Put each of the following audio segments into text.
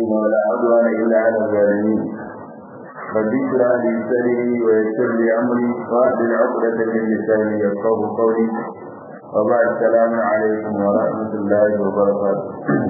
ولا عدوان إلا على الظالمين رب اشرح لي صدري ويسر لي أمري واحلل عقدة من لساني يفقه قولي وبعد السلام عليكم ورحمة الله وبركاته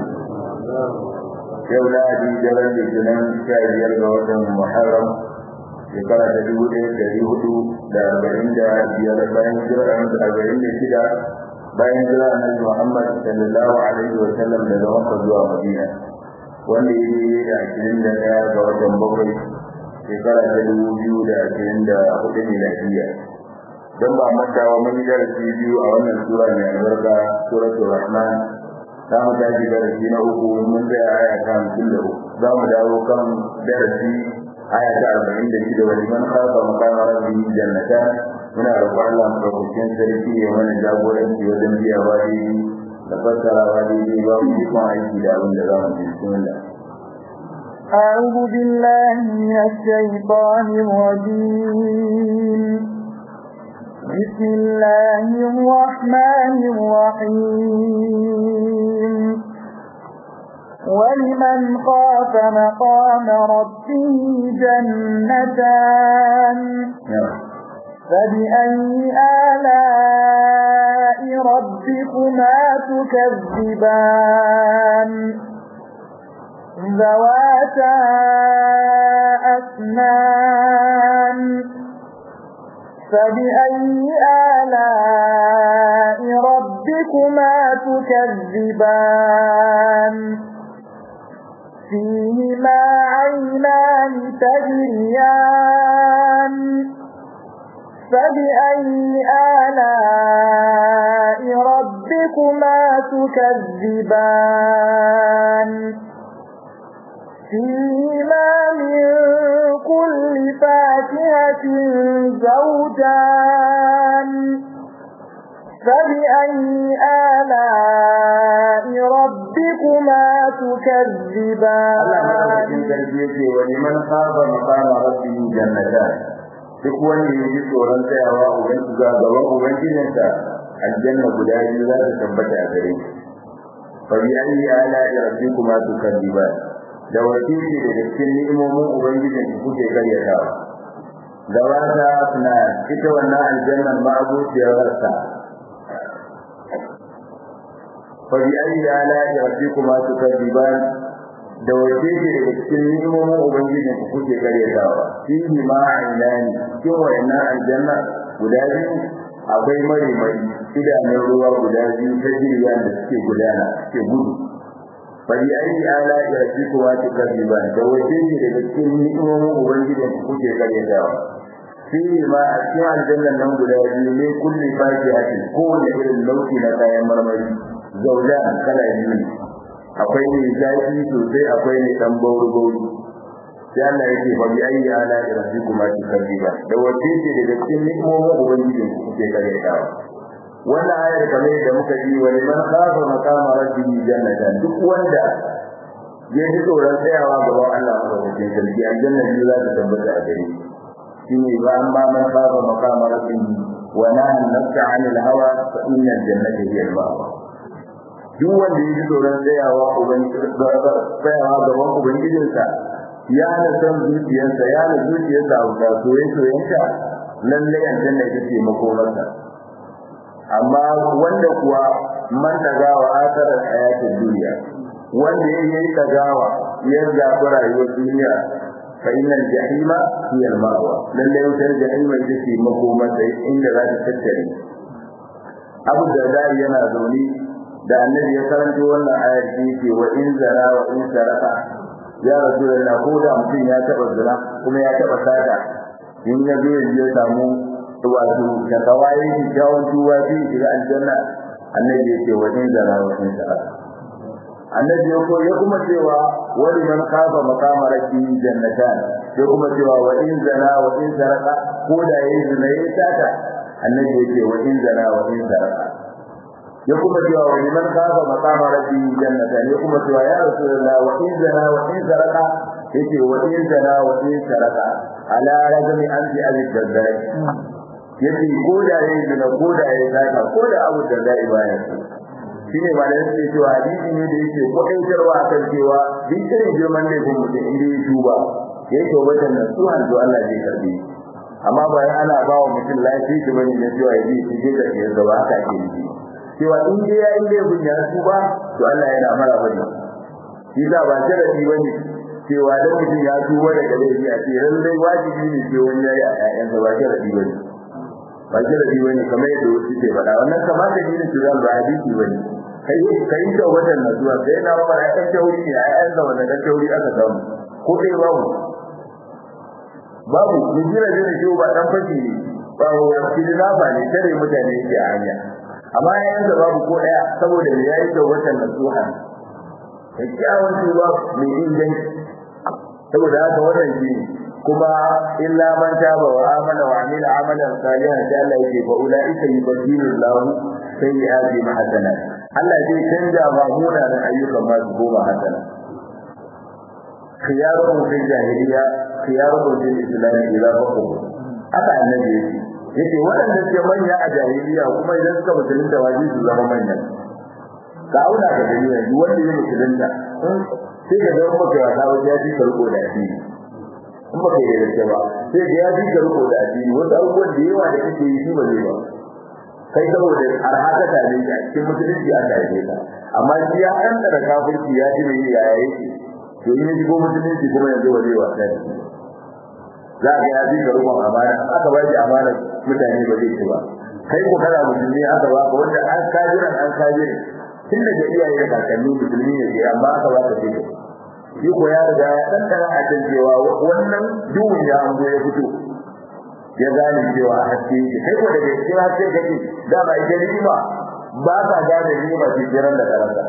yau lahadi daren litinin sha biyar ga watan muharram shekara ta dubu ɗaya ɗari hudu da arba'in da biyar bayan jira da arba'in da shida bayan jira annabi muhammad sallallahu alaihi wa sallam daga makka zuwa madina wanda ya yi da ashirin da ɗaya ga watan bakwai shekara ta dubu biyu da ashirin da hudu miladiya don ba mantawa mun yi darasi biyu a wannan sura mai albarka suratul rahman za mu tashi darasi na uku mun zai aya ta hamsin da uku za mu dawo kan darasi aya ta arba'in da shida wani man kafa makama rabbi jannata muna roƙon Allah madaukakin sarki ya mana jagoranci wajen biya ba daidai da fassara ba daidai ba mu ikon aiki da abin da za mu ji bismillah أعوذ بالله من الشيطان الرجيم بسم الله الرحمن الرحيم ولمن خاف مقام ربه جنتان فبأي آلاء ربكما تكذبان ذواتا أثنان فبأي آلاء ربكما تكذبان فيهما عينان تجريان فبأي آلاء ربكما تكذبان فيهما من كل فاكهة زوجان فبأي آلاء ربكما تكذبان ولمن خاف مقام ربه جنتان duk wanda ya ji tsoron tsayawa ubangi ga gaban ubangijinsa aljanna guda biyu za ta tabbata a gare shi fa bi ayi ala rabbikuma tukalliban da wakili daga cikin ni'imomin ubangijin ku kuke karyatawa gabata na ita wannan aljannan ma'abuciyar rasta fa bi ayi ala rabbikuma tukalliban da wakili daga cikin ni'imomin ubangijin ku kuke karyatawa fihi ma ainani cikin wayannan aljanna guda biyu akwai mari mari idanun ruwa guda biyu ta jirya da suke gudana suke gudu fari ayi ala ya fi kuwa ta kaziban da wace ne daga cikin ni'imomin ubangijin ku kuke karyatawa fihi ma a cikin aljannan nan guda biyu ne kulli fakihati kowane irin nau'i na kayan marmari zauda kala biyu ne akwai ne zafi sosai akwai ne dan bauri bauri sai Allah yake fa bi ayi ala rabbikuma tukadiba da wace ce daga cikin ni'imomin ubangiji ku kuke karyatawa wannan ayar kamar da muka ji wa liman khafa maqama rabbihi jannatan duk wanda ya ji tsoron tsayawa gaban Allah madaukakin sarki aljanna biyu za ta tabbata a gare shi ne ba an ba man khafa maqama rabbihi wa nahan nafsa 'anil hawa fa inna al-jannata hiya al-ma'wa duk wanda ya ji tsoron tsayawa tsayawa gaban ubangijinsa ya na san zuciyarsa ya na zuciyarsa a wuta soye-soyensa lallai aljanna ita ce makomarsa amma wanda kuwa man tagawa asarar hayatin duniya wanda ya yi tagawa ya zaɓi rayuwar duniya fa innal jahima hiya al-ma'wa lallai wutar jahima ita ce makomarsa inda za ta tattare abu da dai yana zaune da annabi ya karanto wannan ayar shi ce wa in zara wa in saraka ya rasulullah ko da mutum ya taba zina kuma ya taba sata in ya zo ya samu wato da kawai shi jawon tuwa shi shiga aljanna annabi ya ce wa in zara wa in saraka annabi ya ko ya kuma cewa wani man kafa maqama rabbi jannatan ya kuma cewa wa in zana wa in saraka ko da yayi zina yayi sata annabi ya ce wa in zana wa in saraka ya kuma cewa wa liman kafa maqama rabbi jannatan ya kuma cewa ya rasulullah wa in zana wa in saraka yace wa in zana wa in saraka ala rajmi anti abi daddai yace ko da yayi zina ko da yayi saka ko da abu daddai baya shine ba da yake cewa hadisi ne da yake kwatantarwa akan cewa duk irin girman laifin mutum inda ya tuba ya yi tawbatan nan su hanzu Allah zai karbe amma bayan ana ba wa mutum lafiya shi bane na cewa ya ji shi ke da shi da ba haka ke yi cewa in dai ya yi laifin ya tuba to Allah yana mara bane shi da ba sharadi bane cewa dan mutum ya tuba daga laifi a ce lallai wajibi ne sai wani yayi a ƴaƴansa ba sharadi bane ba sharadi bane kamar yadda wasu ke faɗa wannan kamata ne su zan ba hadisi bane kai kai ta wajen nasuwa sai na ba ya kan tauri ne a ƴaƴansa wannan kan tauri aka samu ko dai babu babu mu jira jira shi ba dan fashi ne ba wa kidnapper ne tare mutane yake a hanya amma ƴaƴansa babu ko ɗaya saboda me yayi ta wajen nasuha kyakkyawan tuba mai inganci saboda haka wannan shi kuma illa man taba wa amana wa amila amalan salihan sai Allah yake fa ulaika yubaddilu Allah sayyi'ati hasanat Allah zai canja ma munanan ayyukan ma su goma hasana khiyaruhum fil jahiliya khiyaruhum fil islam ila faqu haka annabi yake yake waɗanda suke manya a jahiliya kuma idan suka musulunta wajibi su zama manyan ka auna ka gani yanzu wanda ya musulunta sai ka zama maka wasa wajen ya fi karko da addini in baka yi da ba sai ga ya fi karko da addini wasu abubuwan da yawa da kake yi shi ba zai ba kai saboda arhaka ta ne a cikin musulunci aka yi ka amma shi ya ɗanɗana kafirci ya ji mai yaya yake to in ya shigo musulunci kuma yanzu ba zai wasa da shi za ka ya fi karkon amana aka ba shi amana mutane ba zai ci ba kai ko kana musulmi aka ba ka wanda an kajiran an kajiran tun daga iyaye da kakanni musulmi ne ke amma aka ba ka fito shi ko ya riga ya ɗanɗana a can cewa wannan duhun ya hango ya fito ya gane cewa haske shi kai ko daga cikin haske kake dama ita ni'ima ba ka gane ni'ima ce jiran da karanta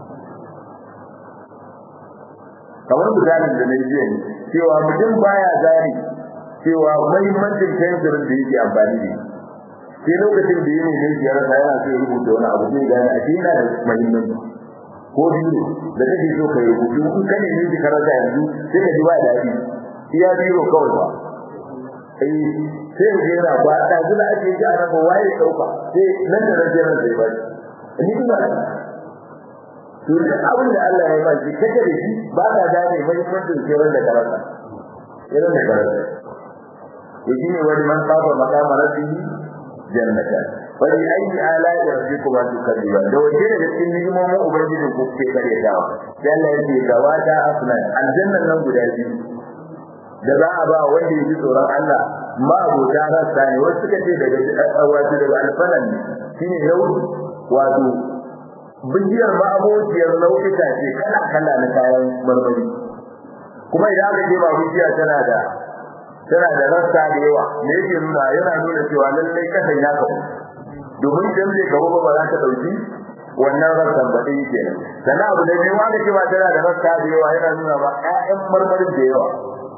kamar misalin da na jiya ne cewa mutum baya gane cewa mahimmancin kensirin da yake amfani da shi sai lokacin da yake ne ya rasa yana so ya rubuta wani abu sai gane a yana da muhimmanci ko biyu da kake so ka rubutu in ka ne ne ka rasa yanzu sai ka ji ba daɗi iya biro kawai ba eh sai ka yana ba da zula ake ji a nan ba waye dauka sai nan da nan jiran sai ba ni ba to da abin da Allah ya ba shi kake da shi ba ka gane muhimmancin jiran da karanta jiran da karanta to shine wani man saba makama rabbihi jannata wani ayi ala da rabbikuma tukadiban da wace daga cikin ni'imomin ubangijin ku ke kare dawa sai Allah ya ce gawata afnan aljannan nan guda biyu da za a ba wanda yake tsoron Allah ma abota rasa ne wasu suka ce daga wato daga alfanan ne shine yau wato bijiyar ma abociyar nau'ika ce kala kala na kayan marmari kuma idan aka ce ba bijiya tana da tana da rassa da yawa me yake nuna yana nuna cewa lallai kasan ya kawo domin idan zai kawo ba za ta dauki wannan rassan ba dai kenan sannan abu da biyu wanda cewa tana da rassa da yawa yana nuna ba ƴaƴan marmarin da yawa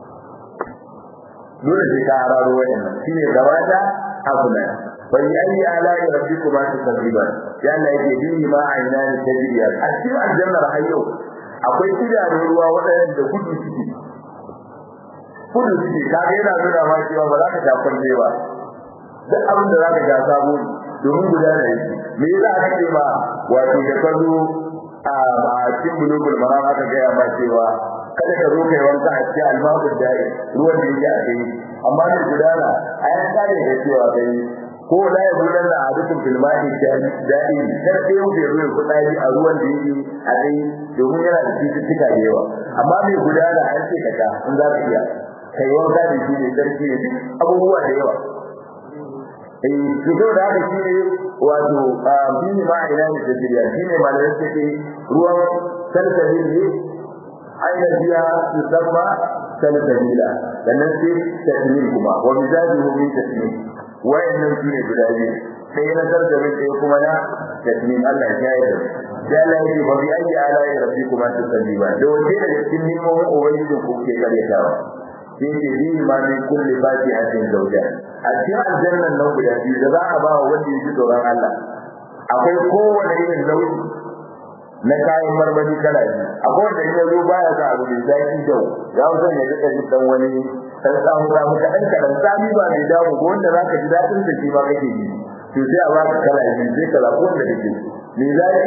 dole sai ka hararo wayannan shine gabata abuna bai ayi ala rabbikuma tukadiban ya Allah yake bi ma ainani tajriya a cikin aljannar hayyo akwai idanun ruwa waɗanda gudu suke kudu suke kaga yana nuna ma cewa ba za ka sha kwalle ba duk abin da za ka sha sabo domin guda da yake me yasa aka ce ma wato da ka zo a cikin bulugul maram aka gaya ma cewa kada ka zo kai wanka a cikin almaqud da'i ruwan da yake a kai amma ne gudana ayan kare da cewa kai ko la ya gudan da adukum fil ma'i da'i kar sai yau da ruwan kudari a ruwan da yake a kai domin yana da cututtuka da yawa amma mai gudana an ce ka in za ka iya kai wanka da shi ne sarki ne duk abubuwa da yawa eh to da haka shi ne wato bini ma ina ne da diriya shi ne malamin ce ke ruwan salsabil ne aina biya yusamma salsabila sannan sai tasmin kuma wa mizajuhu min tasmin wayannan su ne guda biyu sai na salsabil sai kuma na tasmin Allah ya yi da Allah ya ce ba bi ayi ala ya rabbi kuma tasbiba da wace daga cikin nimomin ubangijin ku ke karyatawa sai ce bi ma min kulli fatihatin zawja a cikin aljannan nan guda biyu da za a ba wa wanda yake tsoron Allah akwai kowane irin nauyi na kayan marmari kala biyu akwai wanda in yazo baya za abu mai zaki dau ya wuce ne duka ji dan wani dan samu samu kadan kadan sami ba mai damu ko wanda zaka ji dadin da shi ba kake ji to sai a ba ka kala biyu sai ka zaɓi wanda kake mai zaki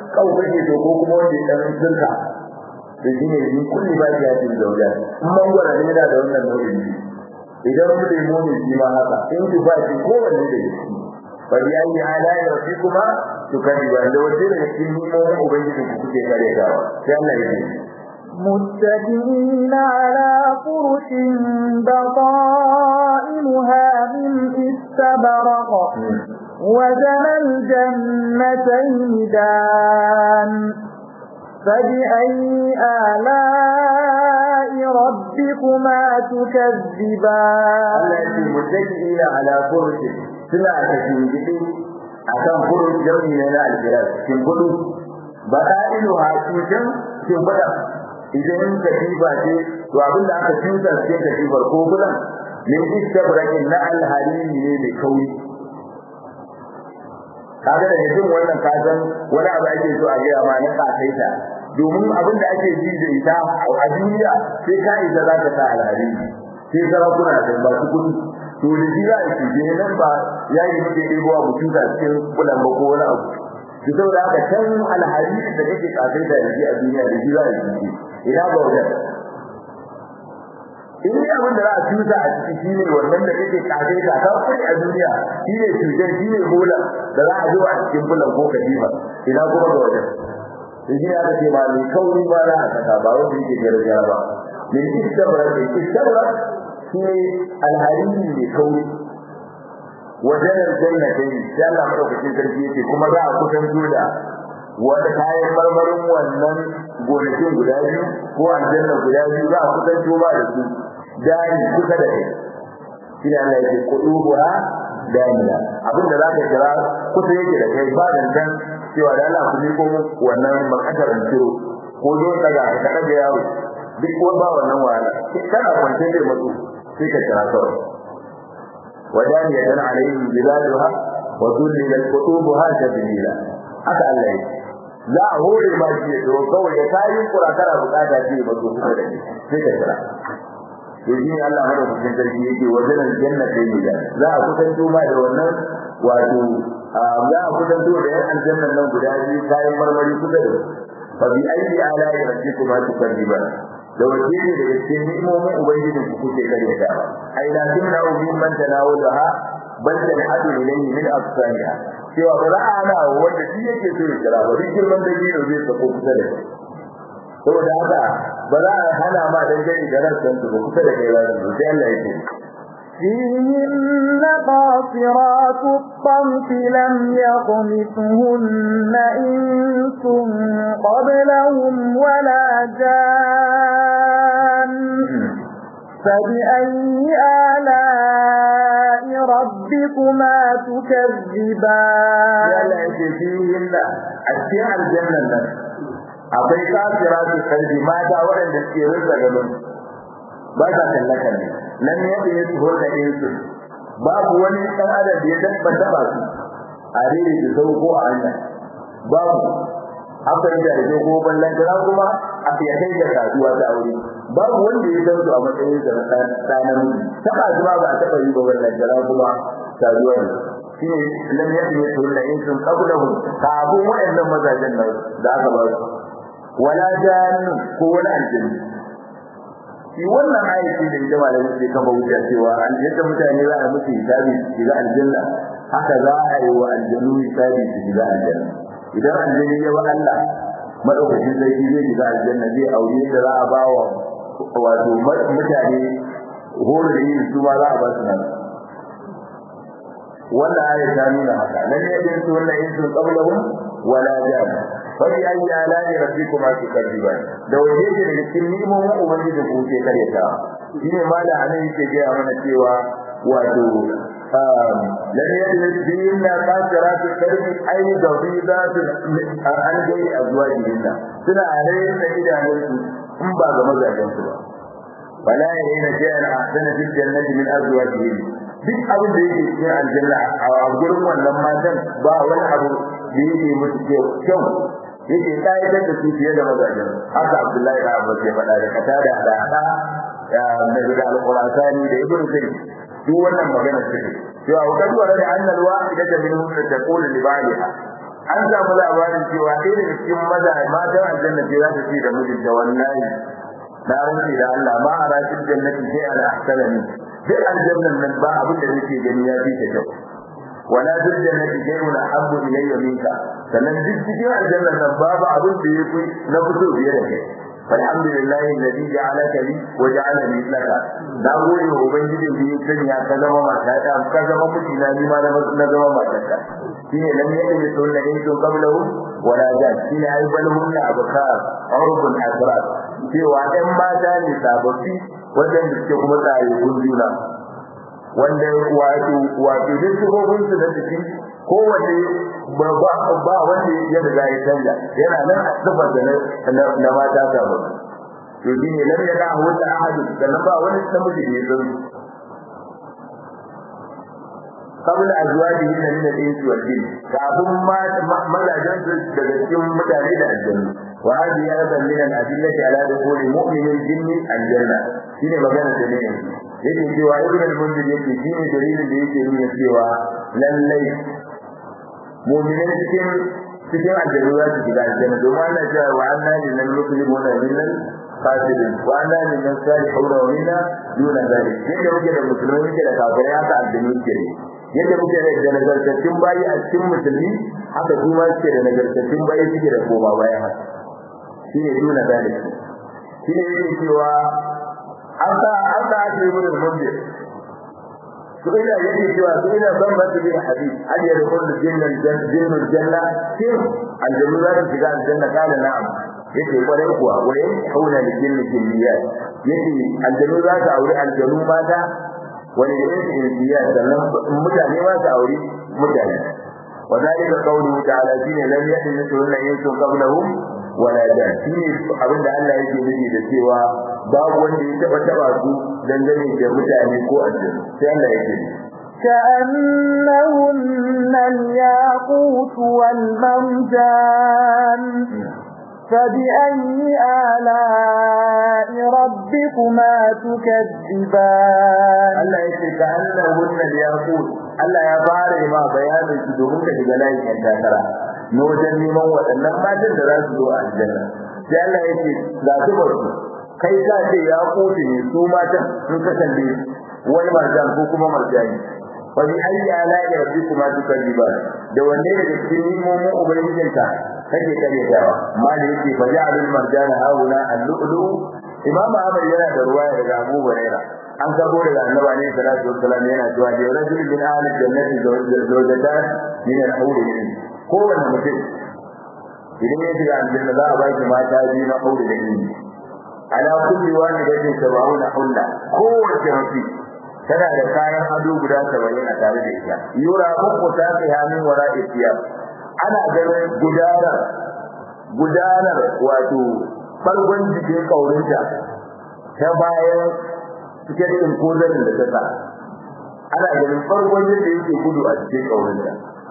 kawo kake so ko kuma wanda ya dan sirka da shi ne ni kulli ba ya cin zauja in mangwara ne yana da wannan nau'in ne idan mu da mu ne shi ma haka in ki ba shi ko wanne da shi fa bi ayi ala rabbikuma tukadiba da wace da cikin nimomin ubangiji ku kuke kare gawa sai Allah ya ce متكئين على فرش بطائنها من استبرق وزن الجنتين دان فبأي آلاء ربكما تكذبان التي متكئين على فرش سنة تشنجئ akan furun jami ne na alfiras kin fudu ba ta ilu ha cikin kin fada idan katiba ce to abin da aka tusa cikin katibar ko bulan min istabrakin na alharimi ne mai kauri kaga da jin wannan kasan wani abu ake so a gaya ma na kasaita domin abin da ake ji da ita a duniya sai ka isa za ka sa alharimi sai sarakuna da ba su kudi to da shi za a ci nan ba ya yi muke ɗebowa mutum da cikin bulan ba ko wani abu to saboda haka can alharimi da kake kasaita da shi a duniya da shi za a ci ina ga wajen in yi abin da za a cuta a ciki shi ne wannan da kake kage da ka kai a duniya shi ne cutar shi ne bola da za a zo a cikin bulan ko kadifa ina kuma ga wajen shi ne aka ce ma mai kauri ba za a saka ba wanda yake gargajiya ba min istabra ne istabra shi ne alharimi mai kauri wajen aljanna dai sai Allah madaukakin sarki yake kuma za a kusanto da wanda kayan marmarin wannan gonakin guda biyu ko aljanna guda biyu za a kusanto ba da su dani kusa da kai shi ne Allah yake kuduwa daniya abinda za ka kira kusa yake da kai ba da dan cewa da Allah ku ko wannan makasar ciro ko zo daga ka daga yaro duk ko ba wannan wahala kana kwance da mutu sai ka kira kawai wadaniya dan alaihim biladuha wa dhulilat qutubuha tadlila haka Allah yake za a hore ma shi ya zo kawai ya tayi kura kana bukata ce ba zo kusa da ni sai ka kira to shi ne Allah hada cikin sarki yake wajen aljanna ta yi da za a kusanto ma da wannan wato za a kusanto da yan aljannan nan guda biyu kayan marmari kusa da fa bi ayi ala'i rabbikuma tukadiban da wace ne daga cikin ni'imomin ubangijin ku kuke kare ta ai la tunna min man tanawulaha bal tanhadu ilayhi min afsaniha cewa ba za a hana wanda shi yake so ya kira ba duk girman da biyu zai sako kusa da shi saboda haka ba za a hana ma dan gani da ransan su ba kusa da kai ba sai Allah yake فيهن قاصرات الطرف لم يطمثهن إنس قبلهم ولا جان فبأي آلاء ربكما تكذبان Allah yake fihin da a cikin aljannan nan akwai kafiratu kalbi mata waɗanda suke rinsa gaban ba sa kallakan ne nan ya yi su hulɗa insu babu wani ɗan adam da ya dabba taba su a rere da sau ko a hanya babu haka da da ko ballan jira kuma a fiye kai da kasuwa ta aure babu wanda ya san su a matsayin sa na ɗanan taba su ba ba taɓa yi ba ballan jira kuma kasuwa ne shine lam yakun yatulla insun qablahum kafin waɗannan mazajen nan da aka ba su wala jan ko wani aljanna shi wannan ayati da ita malamin sai kafa wuce cewa aljanna mutane za a musu hisabi su shiga aljanna haka za a yi wa aljannu hisabi su shiga aljanna idan aljanni ya ba Allah madaukakin sarki zai shiga aljanna zai aure da za a ba wa wato mutane horo da yin su ma za a ba su nan wannan ayat ta nuna haka lan yadin su wannan yin sun qablahum wala jan fa bi ayi ala'i rabbikuma tukadiban da waje da cikin ni'imomin ubangiji ku ke kare ta shine mala anan yake ga mana cewa wato lan yadin dinna qasiratu karbi ayi dawidatu an dai azwajinna suna alayin da idanunsu in ba ga mazajen su ba wala yarina shay'an ahsana fil jannati min azwajihim duk abin da yake cikin aljanna a gurin wannan matan ba wani abu da yake musu kyau yake kayatar da su fiye da mazajen haka abdullahi da abu ke faɗa da kata da hada da da alqur'ani da ibnu kayyim duk wannan magana ce cewa wa kad warada anna alwahida minhum taqulu li ba'liha an samu labarin cewa ɗaya daga cikin maza matan aljanna ce za ta ce da mijinta wallahi na rantsi da Allah ma a rashin jannati sai ala ahsanani duk aljannan nan ba abin da nake gani ya fi ta kyau wala duk jannati shay'un ahabbu ilayya minka sannan duk cikin aljannan nan babu abin da ya fi na fito biye da kai alhamdulillah alladhi ja'alaka li wa ja'alani laka da gode wa ubangijin da ya sanya ka zama mata ta ka zama miji na ni ma na zama mata ta shine lam yadri sunna in sun qablahu wala jan shine ai balhunna abkar urbun asrar cewa ɗan mata ne sababbi wajen da suke kuma tsaye juna wanda wato wato duk sifofin su da cikin kowace ba ba wanda ya riga ya canja yana nan a sifar da na mata sababbi to shine lam yana wanda ahadu da na ba wani namiji da ya san قبل أزواجهن من الإنس والجن كافم ما مزاجن daga cikin mutane da aljanna wa hadi aidan min al-adillati ala dukhul mu'min al-jinn al-janna shine magana da ne yake cewa ibn al-munzir yake shine dalilin da yake nuna cewa lallai mu'minan cikin cikin aljanna za su shiga aljanna domin Allah ya ce wa anna lil muslimuna minal fasidin wa anna lil salihuna wa minna duna zalik yadda muke da musulmai muke da kafirai haka aljanna ke yadda muke da nagartattun bayi a cikin musulmi haka su ma suke da nagartattun bayi suke da koma bayan haka shi ne duna zalik shi ne yake cewa an sa an sa ake yi mun mundir su ina yake cewa su ina ban masu bin hadis an yi rukun da jinnan jinnun janna shin aljannu za su shiga aljanna kala na'am yake kwarai kuwa waye hauna da jinnin jinniyat yake aljannu za su aure aljannu mata wani irin insiya sannan mutane ma su aure mutane وذلك قوله تعالى شيء لم يحل مثلهن انس قبلهم ولا جان shine abin da Allah yake nufi da cewa babu wanda ya taba taba su dangane da mutane ko aljanna sai Allah yake كأنهن الياقوت والمرجان فبأي آلاء ربكما تكذبان Allah yake ka annahunna al-yaqut Allah ya fara ma bayanin su domin ka shiga layin yan takara na wajen neman waɗannan matan da za su zo a aljanna sai Allah yake ga su ba su kai ka ce ya kote ne su matan sun kasance wani marjan ko kuma marjani wa bi ayyi ala'i rabbikuma tukadziban da wanne daga cikin nimomin ubangijinka kake karyatawa amma da yake fa ja'alul marjana hauna al-lu'lu imam Ahmad yana da ruwaya daga Abu Hurairah an gabo daga annabi ne sallallahu alaihi wasallam yana cewa da rajul min ahli jannati zawjatan min al-hawr kowanne mutum idan ya shiga aljanna za a ba shi mata biyu na hawr da ni ala kulli wahidatin sab'una hulla kowace mutum tana da kayan ado guda 70 a tare da ita yura muku ta kai min wara'i siyam ana ganin gudanar gudanar wato farkon jikin kaurinta ta bayan cikin kozarin da ta sa ana ganin farkon yadda yake gudu a cikin kaurinta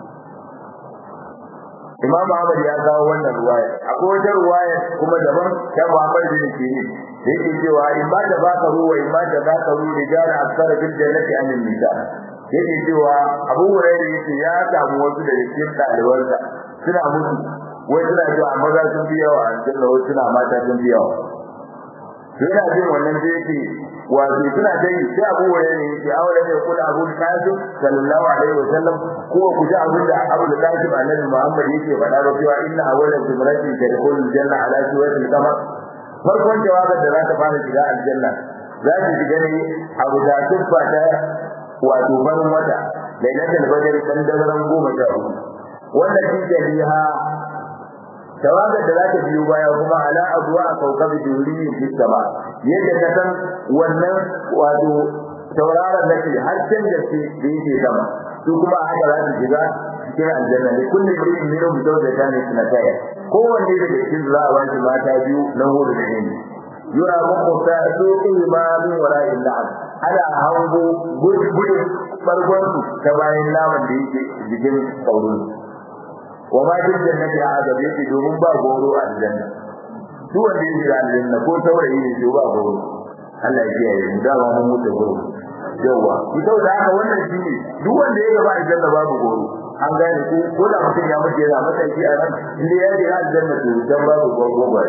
Imam Ahmad ya kawo wannan ruwaya akwai wata ruwaya kuma daban ta Muhammad bin Sirin da yake cewa in ba da baka ruwa in ba da baka ruwa rijala aksara bil jannati an nisa yake cewa Abu Hurairah yake ya samu wasu da cikin ɗalibansa suna mutu wai suna cewa maza sun fi yawa a cikin wasu suna mata sun fi yawa yana jin wannan da yake wato suna ta yi sai abu wa ne yake aure ne kula abu kasim sallallahu alaihi wa sallam ko ku ji abin da abu da kasim annabi muhammad yake faɗa ba cewa inna awwalan zumratin tadkhulu aljanna ala surati al-qamar farkon jawabin da za ta fara shiga aljanna za ta shiga ne abu da tuffa ta wato barin wata lailatul badr dan daren goma sha uku wannan shi biha tawagar da za ta biyo baya kuma ala abuwa a kaukabi duriyin fi sama yadda ka san wannan wato tauraron da ke har can da ke da yake sama su kuma haka za su shiga cikin aljanna ne kullu shay'in minhum zawjatan ithnataya kowanne daga cikin za a bashi mata biyu na hudu da ne yura muku ta soke ma min wara'in la'am ana hango gudun farkon su ta bayan naman da yake jikin kaurin wa ma duk jannati a azab yake domin ba goro a aljanna duk wanda yake da aljanna ko taurayi ne to ba goro Allah ya kiyaye mu da ba mu mutu goro yawa ita da haka wannan shine duk wanda yake ba aljanna babu goro an gane ko ko da mutum ya mutu yana mataki a nan inda ya je aljanna to dan babu gwagwagwai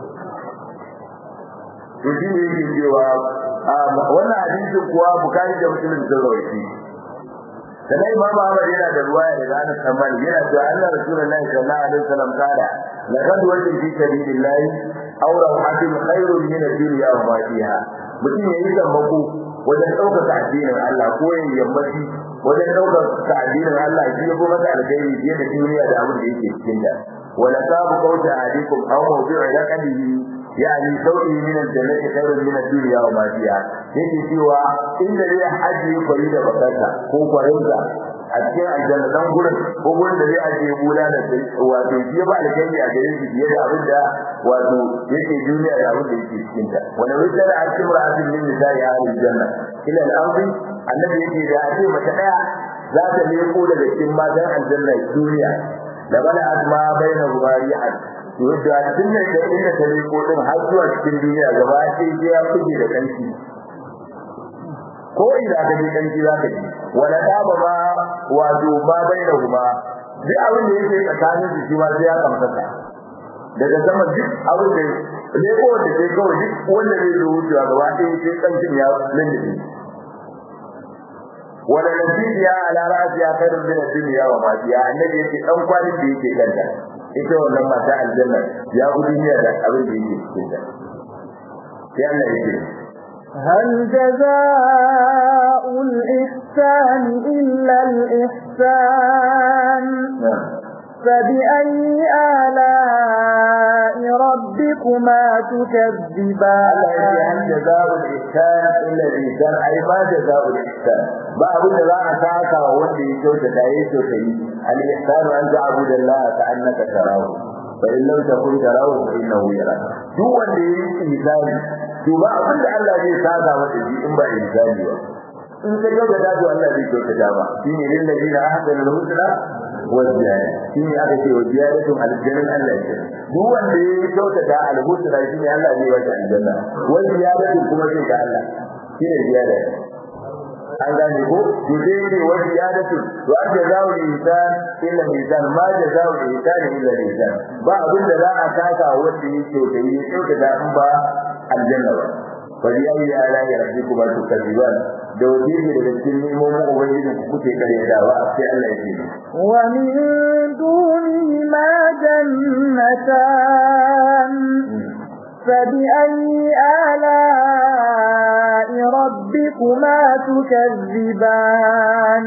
to shi ne yake cewa wannan hadisin kuwa bukari da muslim sun rawaiti sannan imam Ahmad yana da ruwaya daga Anas bin Malik yana cewa Allah Rasulullahi sallallahu alaihi wasallam kada laqad wajin fi sabilillah aw rawhatin khairun min ad-dunya wa ma fiha mutum yayi zambako wajen ɗaukaka addinin Allah ko yin yammaci wajen ɗaukaka addinin Allah shi ya kuma masa alkhairi fiye da duniya da abin da yake cikin ta wala sabu qawta ahadikum aw mawdi'u laqadihi yani sau'i min al-jannati khairun min ad-dunya wa ma fiha yake cewa inda zai haji kwari da bakarta ko kwarinsa a cikin aljanna dan gurin ko gurin da zai ajiye bula da wato shi ba alkhairi a gare shi fiye da abin da wato yake duniya da abin da yake cikin ta wala wisala al-kimra azim min nisa'i ahli janna ila al-ardi annabi yake da ake mata daya za ta leko daga cikin matan aljanna duniya da bala azma baina rubari'at yadda tun da inda ta leko din har zuwa cikin duniya gaba ɗaya sai ya kuke da kanki ko ina ka ji kanki za ka ji wala daba ma wato ma baina huma duk abin da yake tsakanin su shi ma sai ya kamata daga sama duk abin da leko da ke kawai duk wanda zai zo wucewa gaba ɗaya sai kankin ya lulluɓe wala nasiya ala ra'siya khairun min ad-dunya wa ma fiha annabi yake dan kwalin da yake kanta ita wannan mata aljanna ya gudu duniya da abin da yake cikin ta sai Allah yake هل جزاء الإحسان إلا الإحسان فبأي آلاء ربكما تكذبان هل جزاء الإحسان إلا الإحسان أي ما جزاء الإحسان باب لا أتاك وودي كوتا تايس الإحسان أن تعبد الله كأنك تراه فإن لم تكن تراه فإنه يراك duk wanda ya yi misali to ba abin da Allah zai saka masa shi in ba misali ba in ka ga da dajo Allah zai kyauta dama shine lil ladina ahsanu al-husna wa ziyada shine aka ce wa ziyadatu al-jannah Allah ya duk wanda ya yi kyauta da al-husna shine Allah zai wata aljanna wa ziyadatu kuma zai ga Allah shine ziyada an gane ko to sai ne wa ziyadatu wa jazaa'u al-insan illa mizan ma jazaa'u al-insan illa mizan ba abin da za a saka wanda ya kyauta ya kyauta da in ba aljanna ba bari ayi ala ya rabbi kuma to kadiban da wajiri daga cikin nemomin ubangiji ku kuke karyatawa sai Allah ya ce wa min duni ma jannatan فبأي آلاء ربكما تكذبان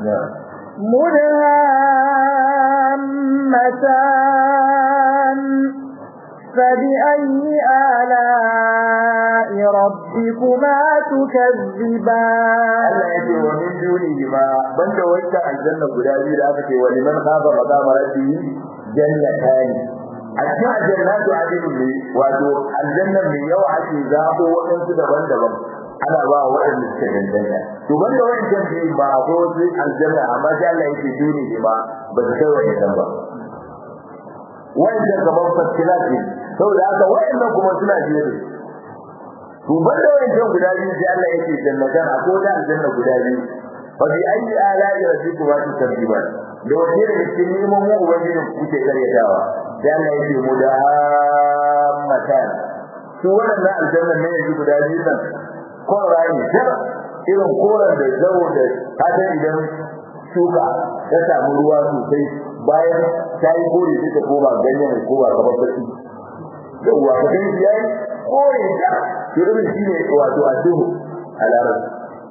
مدهامتان فبأي آلاء ربكما تكذبان Allah ya ce wa min dunihi ma banda wacce aljanna guda biyu da aka ce wa liman khafa maqama rabbihi jannatani a cikin aljannatu adilun ne wato aljanna mai yawa ake zaɓo waɗansu daban-daban ana ba waɗanda suka danganta to banda wancan biyu ba a wasu aljanna amma sai Allah yake dunihi ma ba su kai wa'annan ba wa'annan gaban fasilat ne saboda haka wa'annan kuma suna biye da to banda wancan guda biyu sai Allah yake jannatan a koda aljanna guda biyu fa bi ayi ala'i rabbikuma tukadiban da wace da cikin neman mu ubangiji kuke karyatawa sai Allah yake mudammatan su wannan aljanna ne yanzu guda biyu nan korani jar irin koran da zawo da hada idan shuka ta samu ruwa sosai bayan ta yi kore sai ta koma ganyen koma kamar fasi yawwa ka gani yayi kore ta irin shi ne wato addu'u a larabci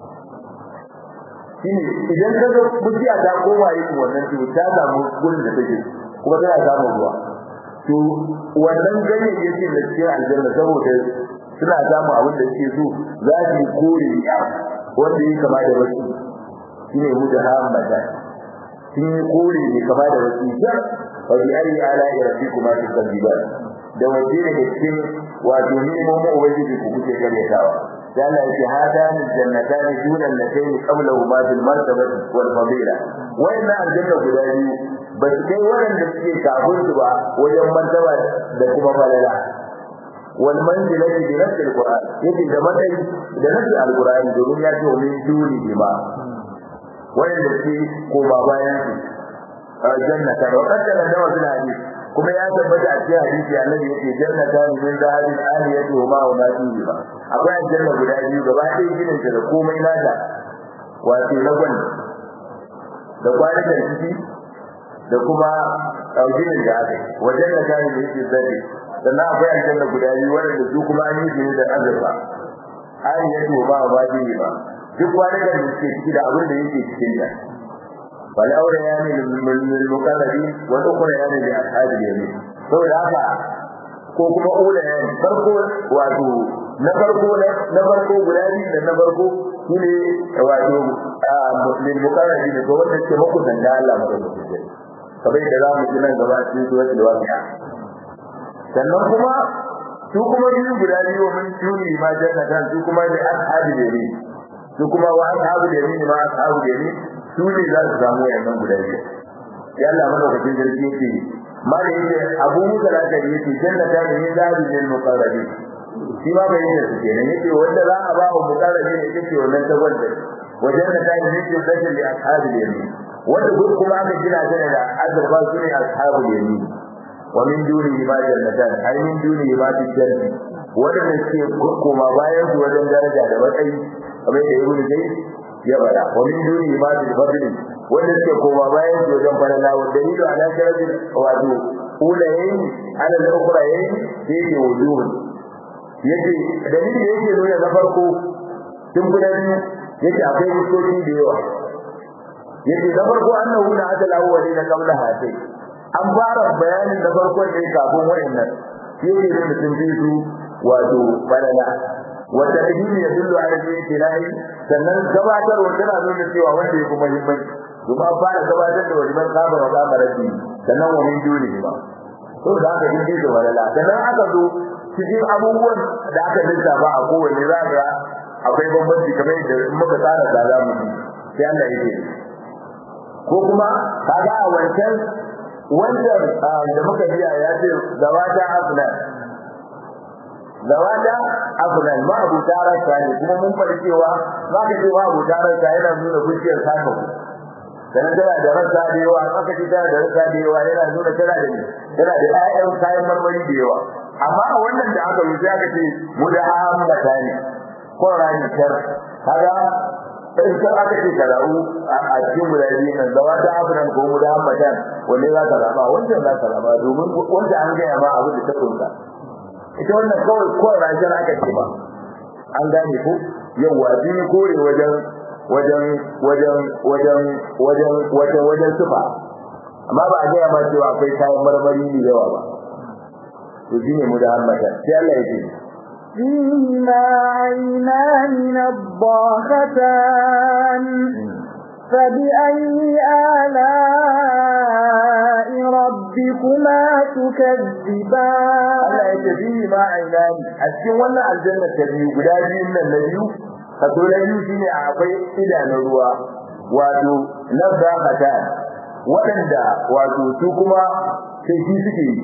shine idan ka ga bujiya ta koma yin wannan to ta samu gurin da take kuma tana samun ruwa to wannan ganyayyakin da cikin aljanna saboda suna samu abin da suke so za su yi kore ya wanda yi kama da wasu shine mudahammata sun yi kore ne kama da wasu jar fa bi ayi ala rabbikuma tukadiban da waje daga cikin wato nemomin ubangiji ku kuke karyatawa sai Allah ya ce hadani jannatani dunan latayn qablahuma bil martabati wal fadila wayanna aljanna guda biyu ba su kai waɗanda suke kafin su ba wajen martaba da kuma falala wal manzilati bi nafsi alquran yake da matsayi da nafsi alquran domin ya ce min duni bima wayanda suke koma bayan su jannata wa qad da wa fil hadith kuma ya tabbata a cikin hadisi annabi yake jannata min zahabin aliyatu ma wa ma fihi ba akwai aljanna guda biyu gaba ɗaya ginin ta da komai nata wato na gwani da kwanakan ciki da kuma ginin da aka yi wajen da gani da yake zabe sannan akwai aljanna guda biyu waɗanda su kuma an yi su da azurfa aliyatu ma wa ma fihi ba duk kwanakan da suke ciki da abin da yake cikin ta والأوليان للمقربين والأخريان لأصحاب اليمين saboda haka ko kuma ulayen farko wato na farko na farko guda biyu da na farko shine wato muslim mukarrabi ne ko wanda ke muku dan da Allah maka da shi kamar da za mu ji nan gaba cikin suratul waqi'a sannan kuma su kuma biyu guda biyu mun tuni ma jannatan su kuma da ashabi yamin su kuma wa ashabu yamin ma ashabu yamin su ne za su samu wayannan guda biyu ya Allah madaukakin sarki yake mala yake abu musa da aka yake jannata ne min zabi lil muqarrabi shi ma bai yi su kenan yake wanda za a ba wa muqarrabi ne yake wannan ta wanda wajen da tayi ne ke zaki li ashabi yamin wanda duk kuma aka gina ta da azaba su ne ashabu yamin wa min dunihi ma jannatan ai min dunihi ma jannati wadanda ke koma bayan su wajen daraja da matsayi kamar da ibnu zayd ya bada wa min dunihi ma fadli wanda suke koma bayan su wajen falala wa dalilu ala sharafin wato ulayen ala al-ukhrayen yake wujuhun yake dalili yake nuna na farko tun guda biyu yake akwai mutoci da yawa yake na farko annahu na adal awwali na qabla hatai an fara bayanin na farkon ne kafin wayannan yake da mutum biyu wato falala wanda dalili ya dullu ala al-ilahi sannan gabatarwa tana nuna cewa wanda ya kuma muhimmanci kuma fara gabatar da wajiban saba wa saba rabbi sannan wa min duni ba to da aka yi da walala sannan aka zo cikin abubuwan da aka lissafa a kowanne za ga akwai bambanci kamar da muka tsara da za mu yi sai Allah yake ko kuma kaga a wancan wancan da muka biya ya ce zawata afnan zawata afnan ma abu tarasa ne kuma mun fara cewa za ka ce wa abu tarasa yana nuna kuciyar saka dan tana da rasa da yawa aka ce tana da rasa da yawa yana nuna tana da tana da ƴaƴan kayan marmari da yawa amma a wannan da aka rubuta aka ce mu da hammata ne ko rani kar kaga in ka aka ce karau a cikin guda biyu nan zawa ta afinan ko mu da hammata wanne za ka raba wancan za ka raba domin wanda an gaya ma abu da ta kunsa ita wannan kawai ko rani aka ce ba an gane ko yawa biyu kore wajen wajen wajen wajen wajen wajen wajen sufa amma ba a gaya ma cewa akwai kayan marmari ne yawa ba to shine mu da hammata sai Allah ya ce فيهما عينان نضاختان فبأي آلاء ربكما تكذبان Allah ya ce فيهما عينان a cikin wannan aljanna ta biyu guda biyun nan na biyu kaso na biyu shine akwai idanun ruwa wato na zakata waɗanda wato su kuma sai shi suke yi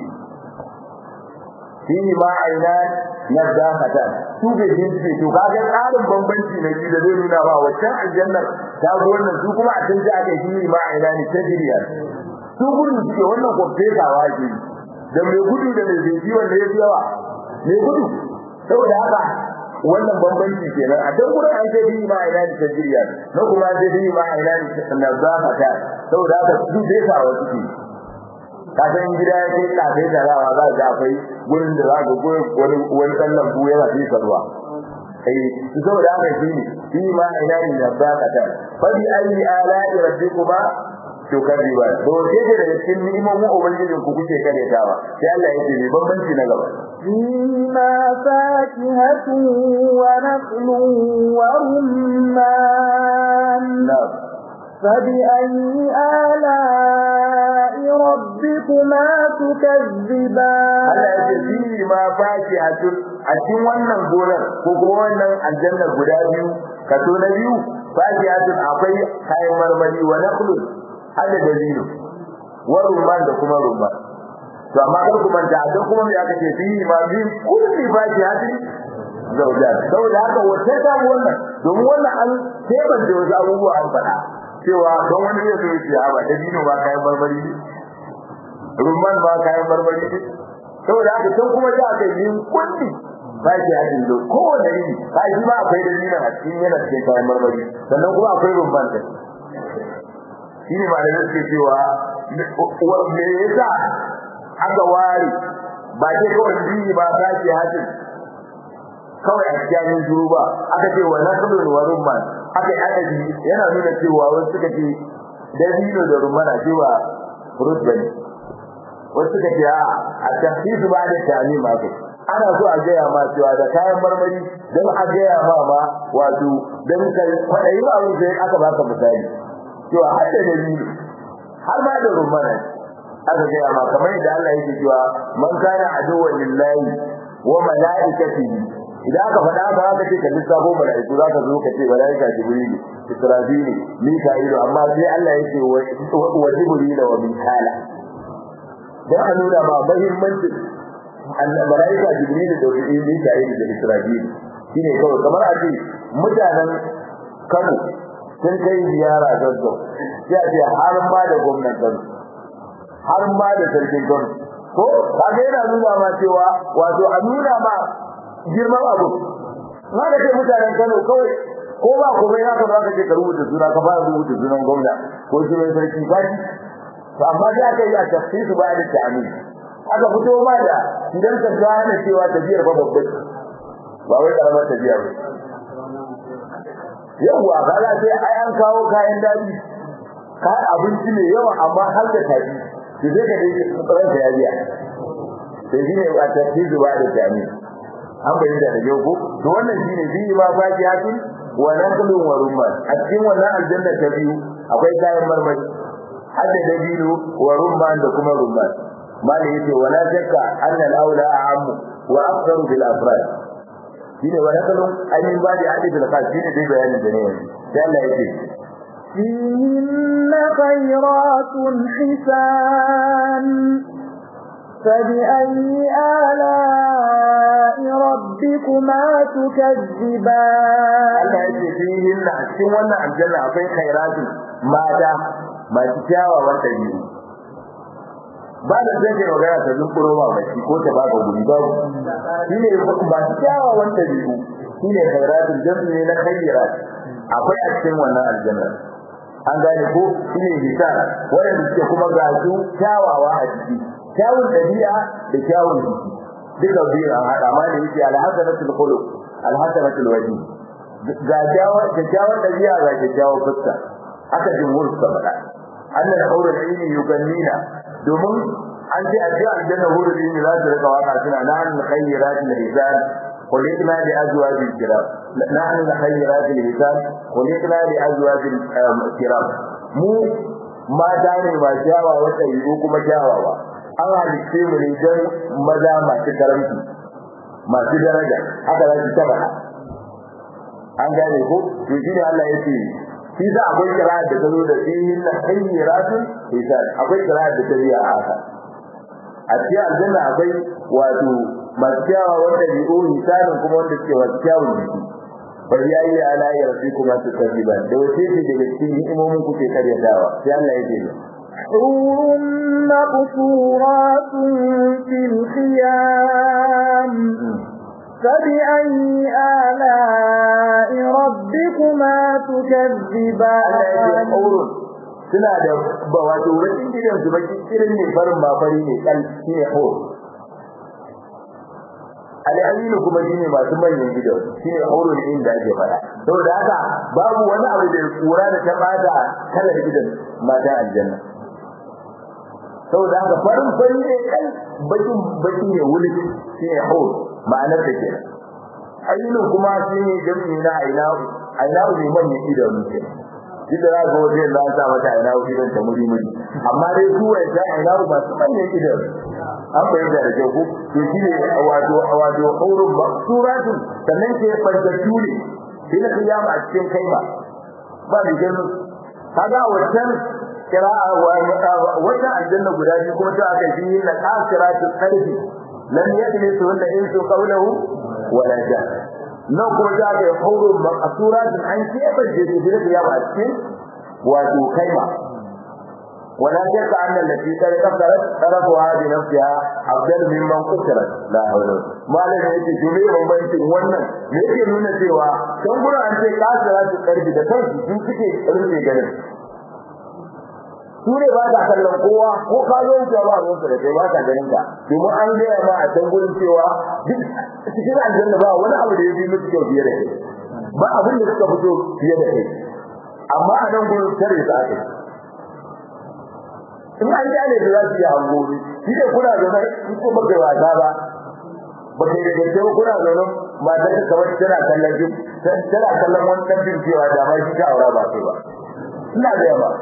shi ma aina na zakata su ke shi suke to kaga tsarin bambanci na biyu da zai nuna ba waccan aljannar ta ga wannan su kuma a canza aka shi ma aina ne ta jiriya su gudu suke wannan kwamfesawa ke da mai gudu da mai zai wanda ya fi yawa mai gudu saboda haka wannan bambanci kenan a dan gurin an sai bi ma ina da tajriya na kuma sai bi ma ina da nazafata saboda haka su dai sa wa suke ka san gida ya kai ka sai da rawa za ga akwai gurin da za ga wani wani dan lambu yana fi ruwa eh saboda haka shi ne bi ma ina da nazafata fa bi ayi ala'i rabbikuma tukadiba to sai da cikin ni'imomin ubangijin ku kuke karetawa sai Allah yake ne bambanci na gaba فيما فاكهة ونخل ورمان na'am فبأي آلاء ربكما تكذبان Allah ya ce fi ma faki a cikin wannan gonar ko kuma wannan aljanna guda biyu kaso na biyu faki a akwai kayan marmari wa naqlu hada dalilo wa rumman da kuma rumman to amma kar ku manta dan kuma me aka ce fi ma bi kulli faki a zauja saboda haka wata ta wannan domin wannan an tebance wasu abubuwa an faɗa cewa don wani zai zo ya ce ba da dino ba kayan barbari ne rumman ba kayan barbari ne saboda haka sun kuma da aka yi kulli ba shi a cikin kowane iri ba shi ma akwai da dino a cikin yana cikin kayan barbari sannan kuma akwai rumman da shi ne malamai suke cewa me yasa aka ware ba ce kawai dini ba ta ce hajjin kawai a cikin shuru ba aka ce wa naslun wa rumman aka yi adadi yana nuna cewa wasu suka ce dabino da rumman a cewa furut bane wasu suka ce a a tafsiru ba da tani ma kai ana so a gaya ma cewa da kayan marmari don a gaya ma ma wato don ka kwaɗayi ba abin sai aka baka misali cewa har da dabino har ma da rumman aka gaya ma kamar yadda Allah yake cewa man kana aduwwan lillahi wa malaikatihi idan aka faɗa haka aka ce ka lissafo malaiku zaka zo ka ce malaika jibril israfil mika'il amma sai Allah yake wa jibril wa mikala dan a nuna ma muhimmanci malaika jibril da mika'il da israfil shine kawai kamar a ce mutanen Kano sun kai ziyara gaggau sai a ce har ma da gwamnan Kano har ma da sarkin Kano ko kaga yana nuna ma cewa wato a nuna ma girman abu na da kai mutanen Kano kawai ko ba ko bai haka ba ka ce ka rubuta suna ka fara rubuta sunan gwamna ko sunan sarki ba to amma da aka yi a tafsiru ba da ta'amin aka fito ma da idan ka gane cewa tafiyar ba babba ba wai karamar tafiya ba yawwa kaga sai ai an kawo kayan daji kayan abinci ne yawa amma har da tafi to sai ka dai tsaron da yabiya sai shine a tafsiru ba da ta'amin an bayyana da yau ko to wannan shine bi ma fakihatun wa naklun wa rumman a cikin wannan aljanna ta biyu akwai kayan marmari hadda da biyu wa rumman da kuma rumman mali yace wala shakka anna al-aula a'am wa afdalu bil afrad shine wa naklun ayin ba da hadith al-khas shine dai bayanin da ne sai Allah yake فيهن خيرات حسان فبأي آلاء ربكما تكذبان Allah yake fihin na cikin wannan aljanna akwai khairatu mata masu kyawawan dabi'u ba da zai kai magana ta zunkuro ba mai ko ta baka guri ba shine masu kyawawan dabi'u shine khairatu jami'i ne na khairat akwai a cikin wannan aljanna an gane ko shine hisan wanda suke kuma ga su kyawawa a ciki kyawun dabi'a da kyawun jiki duka biyu an hada ma da yake alhasanatul khuluq alhasanatul wajhi ga kyawun da kyawun dabi'a ga kyawun fuska haka jumhur suka faɗa Allah da aure da yini yugannina domin an ce a ji aljanna hurul yini za su rika waka suna na'an khayyiratul rizal خلقنا لأزواج الكرام نحن خيرات الهتام خلقنا لأزواج الكرام mu mata ne ba jawa wata yi kuma jawawa an halitte mu ne don maza masu karamci masu daraja haka za su taba an gane ko to shi ne Allah ya ce shi za akwai kira da ta zo da fihin na hayyaratu hisan akwai kira da ta biya a haka a cikin aljanna akwai wato masu kyawa wanda bi'u hisanin kuma wanda suke masu kyawun jiki bari yayi ala ya rabbi kuma su kadiba da wace ce daga cikin ni'imomin kuke karyatawa sai Allah ya ce حور مقصورات في الخيام فبأي آلاء ربكما تكذبان suna da ba wato wajen gidan su baki irin ne farin ba fari ne kal shi ne hor al'aminu kuma shine masu manyan gidan shine horun inda ake fara saboda haka babu wani abu da kura da ta bada kalar gidan mata aljanna saboda haka farin fari ne kan bakin baki ne wuli shine hor ma'anar da ke ayyukan kuma shine jami'i na aina aina ne manyan gidan ne Duk da za ga wajen da sa mata aina gidan ta muri muri amma dai su wai ta aina masu manyan gidan an bayyana da kyau ko to shine wato wato aurun maksuratun sannan ke fantattu ne ina kiyama a cikin kaima ba da gano kaga wannan kira'a wata aljanna guda biyu kuma ta aka yi na kasiratu qalbi lam yajlisu wanda in su qawluhu wala ja nan kuma ta aka yi aurun maksuratun an keɓe da kiyama a cikin wato kaima ولا شك أن التي كسرت طرفها بنفسها أفضل ممن كسرت لا حول ما لم يجي جميع بمبنتين wannan me yake nuna cewa dan gura an ce kasara su karfi da kansu sun suke rufe ganin su ne ba ta kallon kowa ko ka zo wuce ba ruwan da kai ba ta ganin ka domin an gaya ma a can gurin cewa duk cikin aljanna ba wani abu da ya fi musu kyau fiye da kai ba abin da suka fito fiye da kai amma a nan gurin tare su aka in an gane da za su yi hangori shi ne kuna zaune in ko baka wasa ba ba kai da gaske ba kuna zaune mata ta kamar tana kallon jin tana kallon wani ɗan jin cewa da ma shi ta aura ba kai ba ina da yawa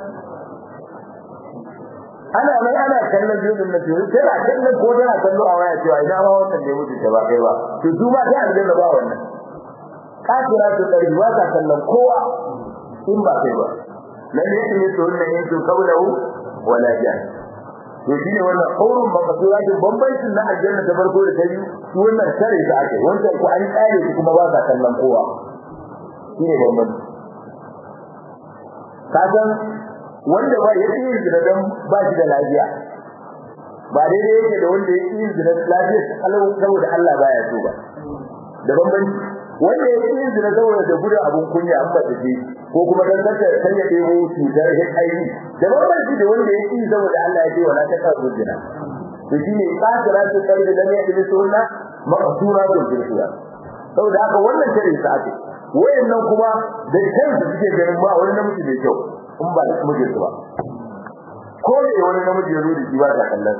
ana nan ana kallon jirgin na teku tana kallon ko tana kallo a waya cewa ina ma wannan ne mutum da ba kai ba to su ma ta aljanna ba wannan kafira su ɗari ba ta kallon kowa in ba kai ba lalle yake ne to wannan yin su kaulahu wala jan to shine wannan aurun makasuratin bambancin na aljanna ta farko da ta biyu su wannan tare ta ake wancan ku an tsare su kuma ba ta kallon kowa shine bambanci kasan wanda ba ya yi zina dan ba shi da lafiya ba daidai yake da wanda ya yi zina lafiya kalau saboda Allah baya so ba da bambanci wanda ya yi zina saboda da gudu abun kunya an bata ce ko kuma dan kanta kan ya debo cutar HIV da bambanci da wanda ya yi saboda Allah ya ce wala ta kawo zina to shine kasira su kai da ya yi sunna maqsura da jirkiya saboda haka wannan tare sa ake wayannan kuma da kansu suke ganin ba wani namiji mai kyau in ba da mijin ba ko da wani namiji ya zo da shi ba ta kallon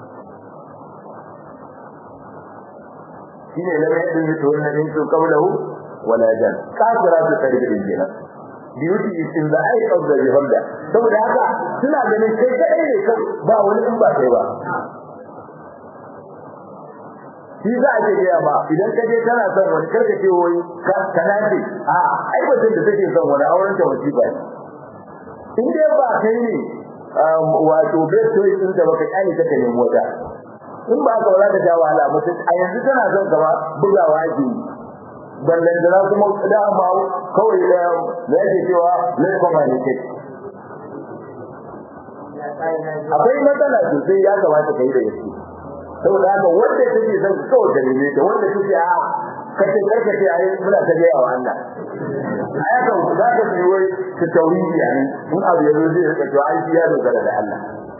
shine lam yadin to wannan din su kaulahu wala jan kafira su kai da jinna beauty is in the eye of the beholder saboda haka suna ganin kai kadai ne kai ba wani in ba kai ba shi za a ce gaya ba idan ka je kana son wani karka ce wai ka nace a ai mutum da take son wani auren ta wasiba ne in dai ba kai ne wato best choice din da baka kani ka nemi wata in ba ka wala da ja wahala mutum a yanzu tana son gaba bugawa ake ballan da kuma da ma kawai da da yake cewa let's communicate akwai matsala sosai ya kamata kai da yake saboda haka wanda take son kawai da ne da wanda take a kace karkace ai muna ta ga yawa Allah aya kan za ka yi wai ta tauhidi yani in abu yazo zai rika to ai ya dogara da Allah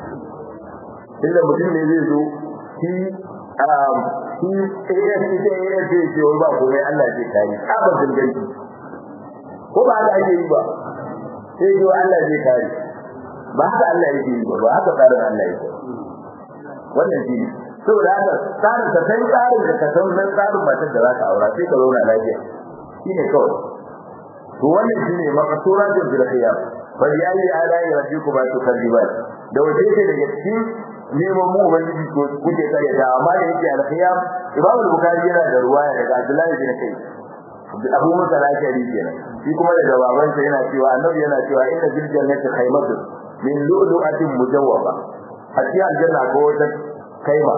inda mutum ne zai zo shi um shi eh shi da ya ce ce wai ba ko Allah zai kare aba danganci ko ba da ake yi ba sai jo Allah zai kare ba haka Allah yake yi ba ba haka tsarin Allah yake wannan shi ne saboda haka tsarin ka san tsarin da ka san nan tsarin matar da za ka aura sai ka zauna lafiya shine kawai to wannan shine makasura da bilkhiyar fa ya yi ala'i rabbikum tukadziban da wace ce daga cikin neman mu ubangiji ko kuke kare ta amma da yake alkhiyar imam al-bukhari yana da ruwaya daga abdullahi bin kai abu musa al-ashari kenan shi kuma daga babansa yana cewa annabi yana cewa inna fil jannati khaymatun min lu'lu'atin mujawwaba a cikin aljanna ko wata kaima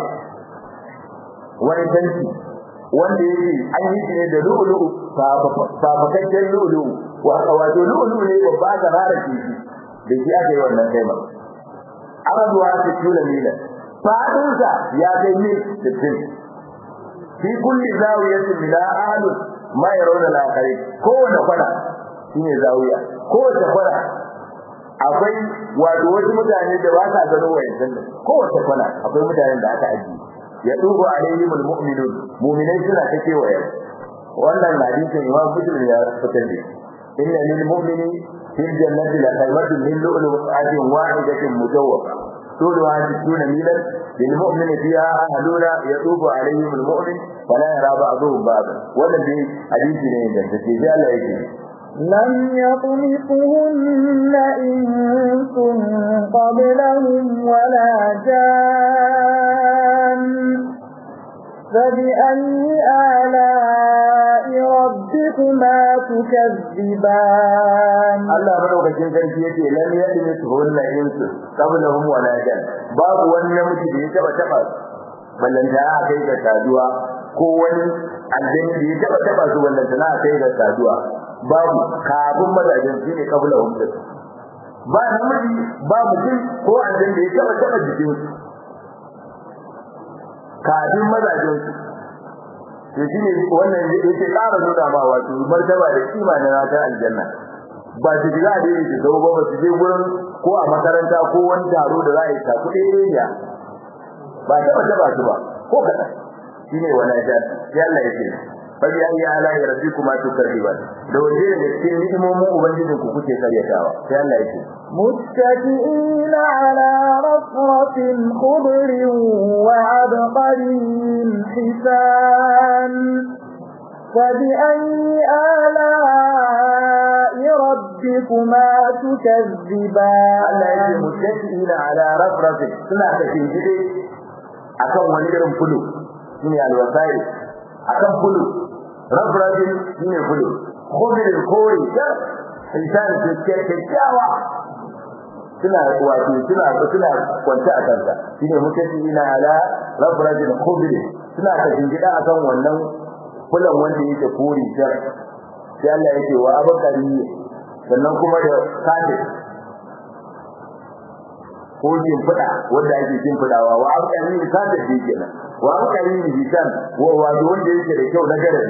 wani tanti wanda yake an yi shi ne da lu'lu'u fafakakken lu'lu'u wato lu'lu'u ne babba da rara kifi da shi aka yi wannan kaima arabuwa ta tula mila fadinsa ya kai mil 60 fi kulli zawiyatin min ahlu ma yarawna al-akhari kowace kwana shine zawiya kowace kwana akwai wato wasu mutane da ba sa gano wayannan nan kowace kwana akwai mutanen da aka ajiye ya dubu alaihim almu'minun mu'minai suna ta kewaye wannan hadisin imam muslim ya fitar da inna lil mu'mini fil jannati la khaymatun min lu'lu'atin wahidatin mujawwafa طولها ستون ميلا للمؤمن فيها أهلون يطوف عليهم المؤمن فلا يرى بعضهم بعضا والذي حديث نيجا تتجاه لا يجري لم يطمثهن إنس قبلهم ولا جان فبأي آلاء ربكما تكذبان Allah madaukakin sarki yace lam yadmituhunna insu qablahum wala jan babu wani namiji da ya taba taba ballanta a kai ga saduwa ko wani aljani da ya taba taba su ballanta na kai ga saduwa babu kafin mazajin shine qablahum din ba namiji ba mutum ko aljan da ya taba taba jikin su kafin mazajen su to shine wannan yake ƙara nuna ma wato martaba da kima na ratar aljanna ba su ji za a daidai su zau ba ba su je gurin ko a makaranta ko wani taro da za a yi ta kuɗi ɗaya ba taba taba su ba ko kaɗan shine wala jan sai Allah ya ce fari ayi ala ya rabbi kuma to karriba da waje daga cikin ni'imomin ubangijin ku kuke karyatawa sai Allah ya ce متكئين على رفرف خضر وعبقري حسان فبأي آلاء ربكما تكذبان Allah ya ce muttaqiina ala rafrafin suna da kinjide akan wani irin fulu shine alwasai akan fulu rafrafin shine fulu khudrin kore ta insan da ke kyakkyawa suna wato suna suna kwanta a kanta shine muttaqiina ala rafrafin khudrin suna da kinjida akan wannan fulan wanda yake kore ta sai Allah yake wa abakari sannan kuma da kafir ko fada wanda ake shimfidawa wa alƙalin ka da shi kenan wa alƙalin bisan wa wa wanda yake da kyau na garari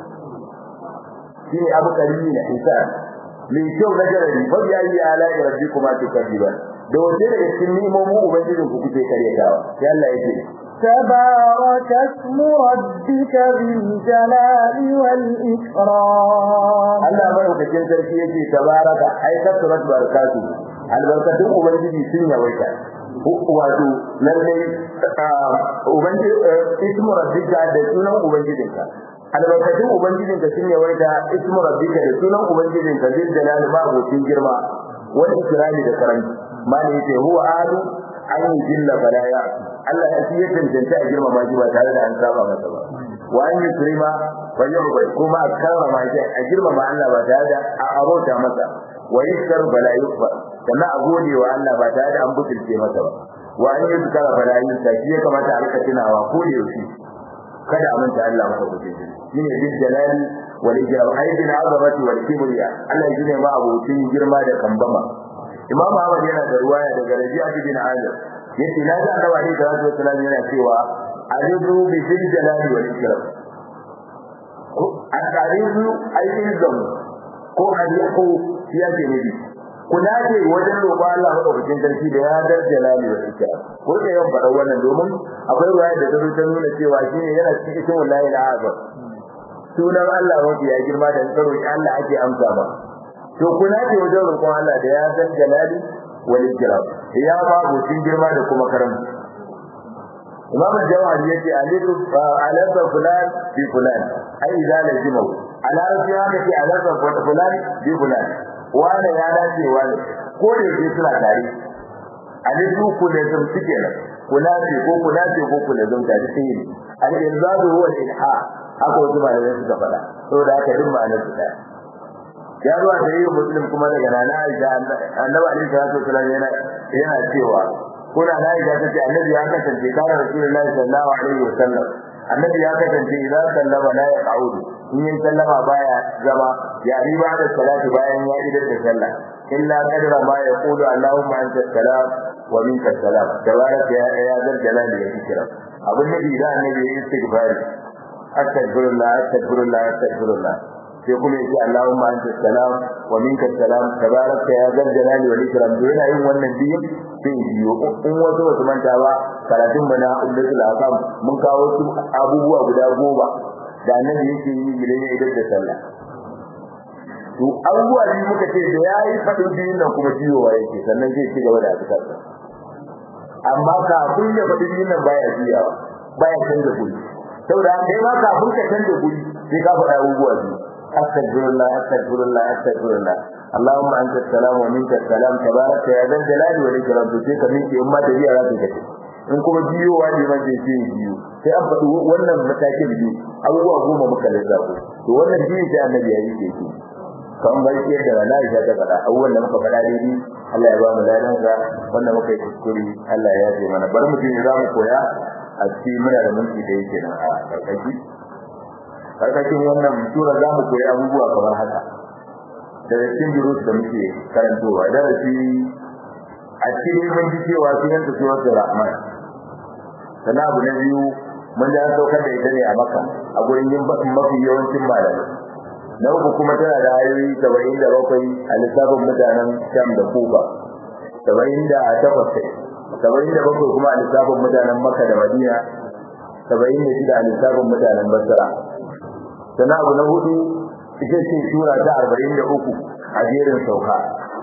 shine abu kalimi na hisan mai kyau na garari fa bi ayi ala rabbikuma tukadiban da wanda daga cikin nimomin ubangijin ku kuke karyatawa sai Allah yake تبارك اسم ربك ذي الجلال والإكرام Allah madaukakin sarki yake tabaraka ai kasrat barakatu albarkatun ubangiji sun yawaita wato lalle ubangiji ismu rabbika da sunan ubangijinka albarkatun ubangijinka sun yawaita ismu rabbika da sunan ubangijinka zai jalali ma abokin girma wani ikrami da karanci mali yace huwa adu an yi jilla balaya Allah ya fi tantance a girmama shi ba tare da an saba masa ba wa an yi kirima fa yu'bad kuma a karrama shi a girmama Allah ba tare da a arota masa wa yaskar bala yuqba sannan a gode wa Allah ba tare da an butulce masa ba wa an yi zikara bala yuqba shi ya kamata a rika tunawa ko da yaushe kada a manta Allah maka kuce shi shine bil jalali wal ikram aidin azamati wal kibriya Allah ya ne ma abocin girma da kambama Imam Ahmad yana da ruwaya daga Rabi'a bin Azib yace na ji Annabi Ali sallallahu alaihi wasallam yana cewa ajibu bi bil jalali wal ikram ko akarizu ayyizam ko aliku ya ce ne kuna ce wajen roƙon Allah madaukakin sarki da ya dar jalali wal ikram ko da yawan faɗa wannan domin akwai ruwaya da ta ta nuna cewa shine yana cikin cikin wallahi la azab sunan Allah wanda ya girma da karo Allah ake amsa ba to kuna ce wajen roƙon Allah da ya san jalali wal ikram ya ba bucin girma da kuma karamci Imam Jawhari yace alifu alaka fulan bi fulan ai idza lazimu ala rafi haka ce alaka fulan bi fulan wani ya dace wani ko da yake suna tare alifu ku da zum suke nan kula ce ko kula ce ko kula zum tare sai ne al inzaru huwa al ilha haka wasu malamai suka faɗa saboda haka duk ma'anar su ɗaya ya zuwa da yi muslim kuma daga nana aisha annabi alaihi salatu wasallam yana yana cewa kuna na aisha tace annabi ya kasance kana rasulullahi sallallahu alaihi wasallam annabi ya kasance idan sallama la ya qaudu in yin sallama baya zama ya riba da salati bayan ya idar da sallah illa qadra ma yaqulu allahumma anta salam wa minka salam tabaraka ya ya zal jalali ya kira abun nabi da annabi ya istighfari astaghfirullah astaghfirullah astaghfirullah sai kuma yace Allahumma anta salam wa minka salam tabaraka ya zal jalali wal ikram to yana yin wannan biyu sai biyo in wasu wasu manta ba karatun bana ummatul akam mun kawo su abubuwa guda goma da annabi yake yi idan ya idar da sallah to abubuwa ne muka ce da yayi fadin biyun nan kuma biyowa yake sannan zai ci gaba da azkar amma kafin ya fadin biyun nan baya biyawa baya canza guri saboda kai ma kafin ka canza guri sai ka faɗa abubuwa biyu أستغفر الله أستغفر الله أستغفر الله اللهم أنت السلام ومنك السلام تبارك يا ذا الجلال والإكرام تسيك منك أمة تبيع لا تكتب in kuma biyo wani man zai ce biyu sai an faɗi wannan matakin biyu abubuwa goma muka lissafo to wannan biyu sai annabi ya yi ke ce kan bai ce da rana ya ta faɗa abubuwan da muka faɗa daidai Allah ya ba mu ladan sa wanda muka yi kuskure Allah ya yafe mana bari mu je za mu koya a cikin muna da minti da yake nan a karkashi karkashin wannan sura za mu koyi abubuwa kamar haka daga cikin durus da muke karantowa darasi a cikin mun ji cewa sunan ta suratul rahman sannan abu na biyu mun da saukar da ita ne a maka a gurin yin mafi yawancin malamai na uku kuma tana da ayoyi saba'in da bakwai a lissafin mutanen sham da kufa saba'in da takwas saba'in da bakwai kuma a lissafin mutanen makka da madina saba'in da shida a lissafin mutanen basra sannan abu na hudu ita ce sura ta arba'in da uku a jerin sauka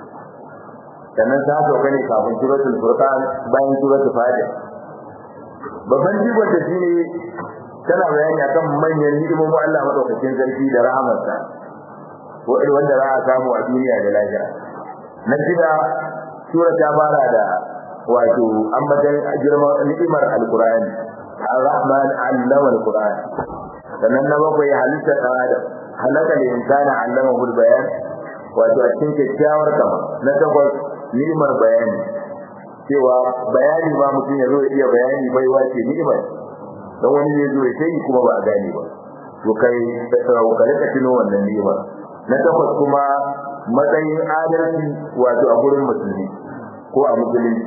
sannan ta sauka ne kafin suratul furqan bayan suratul fatiha babban jigon da shine tana bayani akan manyan hidimomin Allah madaukakin sarki da rahamarsa ko irin wanda za a samu a duniya da lafiya na shida sura ta fara da wato ambatan girman ni'imar alqur'ani ar-rahman allama alqur'an sannan na bakwai halitta dan adam halaka da insana allama hul bayan wato a cikin kyakkyawar kama na takwas ni'imar bayani cewa bayani ma mutum ya zo ya iya bayani baiwa ce ni'imar don wani zai zo ya sai kuma ba a gane ba to kai da tsarawo ka rika tuno wannan ni'imar na takwas kuma matsayin adalci wato a gurin musulmi ko a musulunci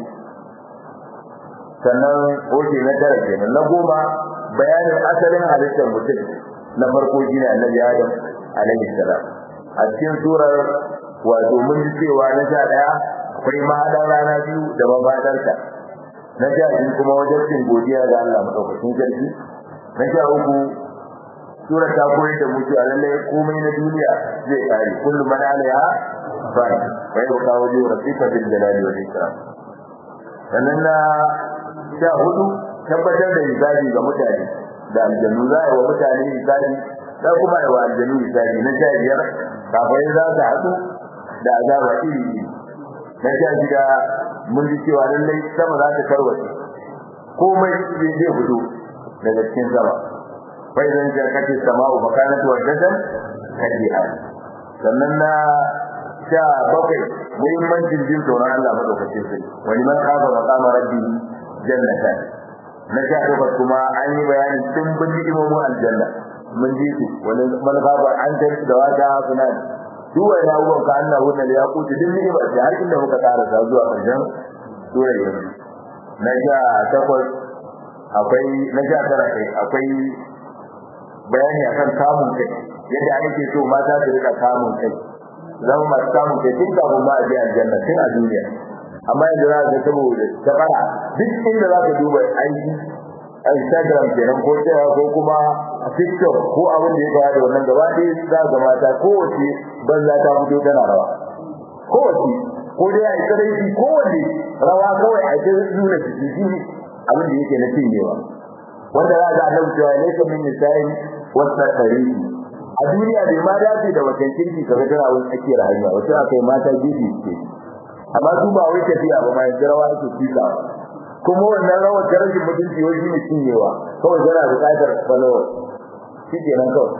sannan oke na tara kenan na goma bayanin asalin halittar mutum na farko shine annabi adam alaihi salam a cikin surar wato mun ji cewa na sha daya akwai mahaɗar rana biyu da mafadarta na sha biyu kuma wajen cin godiya ga Allah madaukakin sarki na sha uku sura ta koyar da mutu a lallai komai na duniya zai kare kullum man alaiha fa bai ka waje rafiqa bil jalali wal ikram sannan na sha hudu tabbatar da hisabi ga mutane da aljannu za a yi wa mutane hisabi za kuma yi wa aljannu hisabi na sha biyar kafin za su haɗu da azaba iri iri na sha shida mun ji cewa lallai sama za ta karwace komai zai fito daga cikin sama bai zan ja kace sama'u fa kanat wajdan kadiha sannan na sha bakwai muhimmancin jin tsoron Allah madaukakin sai wani man kafa maqama rabbi jannatan na sha takwas kuma an yi bayani tun bin ni'imomin aljanna mun ji su wani man kafa an tafi da wata sunan duk wani abubuwan ka Allah wannan da ya kuce duk ni'imar da har inda muka karasa zuwa ƙarshen sura yanzu na sha takwas akwai na sha tara kai akwai bayani akan kamun kai yadda ake so mata su rika kamun kai zama masu kamun kai tun kafin ma a je aljanna tun a duniya amma yanzu za ka saboda ta fara duk inda za ka duba aiki a Instagram kenan ko cewa ko kuma a TikTok ko abin da ya fara da wannan gaba ɗaya za ga mata kowace banza ta fito tana rawa kowace ko dai a yi kadaici kowace rawa kawai a cikin nuna jiki shi abin da yake na cinyewa wanda za ga annabi cewa ne kamin nisa'i wasa tarihi a duniya bai ma dace da wacan kirki kaga tana wani tsakiyar hanya wata akai mata gefe ce amma su ba wai tafiya ba mai rawa ake fika kuma wannan rawar da rashin mutunci wai shine cinyewa kawai tana buƙatar follower shi kenan kawai